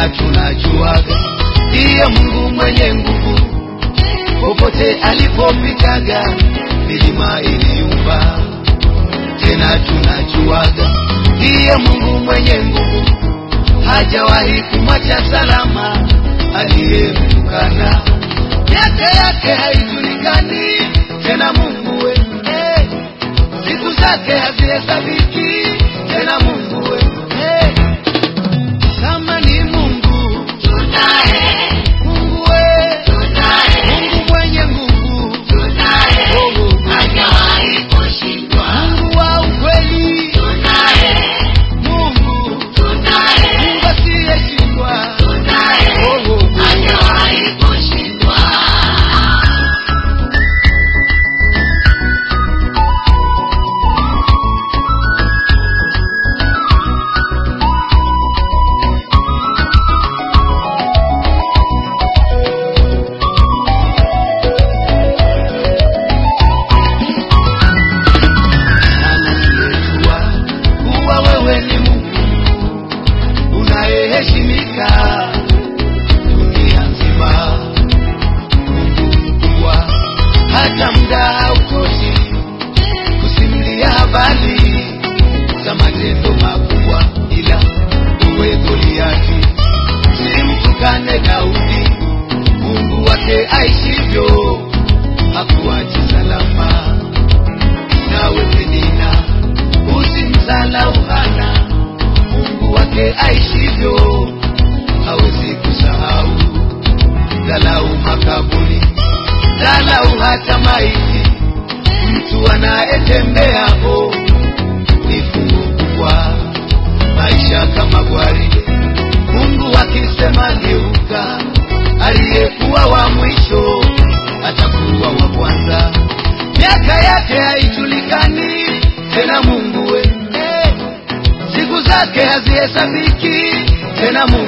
tena tunajuaga ndiye Mungu mwenye nguvu, popote alipopitaga milima iliumba. Tena tunajuaga ndiye Mungu mwenye nguvu, hajawahi kumwacha salama aliyemtukana. Miaka yake haijulikani tena, Mungu we hey. siku zake hazihesabiki tena, Mungu we hey. kama ni Mungu tunaye, Mungu we tunaye, Mungu mwenye nguvu tunaye, Oh, oh, oh. hajawahi kushindwa. Mungu wa ukweli Tunaye, Mungu tunaye, Mungu asiyeshindwa tunaye, Oh, oh, oh. hajawahi kushindwa. anasiyejua kuwa wewe ni Mungu unayeheshimika dunia nzima. Mungu mkubwa, hata muda hautoshi kusimulia habari za matendo makubwa, ila uwe Goliati, simtukane Daudi, Mungu wake aishivyo hakuachi salama nawe Penina, usimdhalau Hana, Mungu wake aishivyo hawezi kusahau. Dhalau makaburi, dhalau hata maiti, mtu anayetembea ho ni fungu kubwa. Maisha kama gwaride, Mungu akisema geuka, aliyekuwa wa mwisho atakuwa wa kwanza miaka yake haijulikani tena Mungu we hey. siku zake hazihesabiki tena Mungu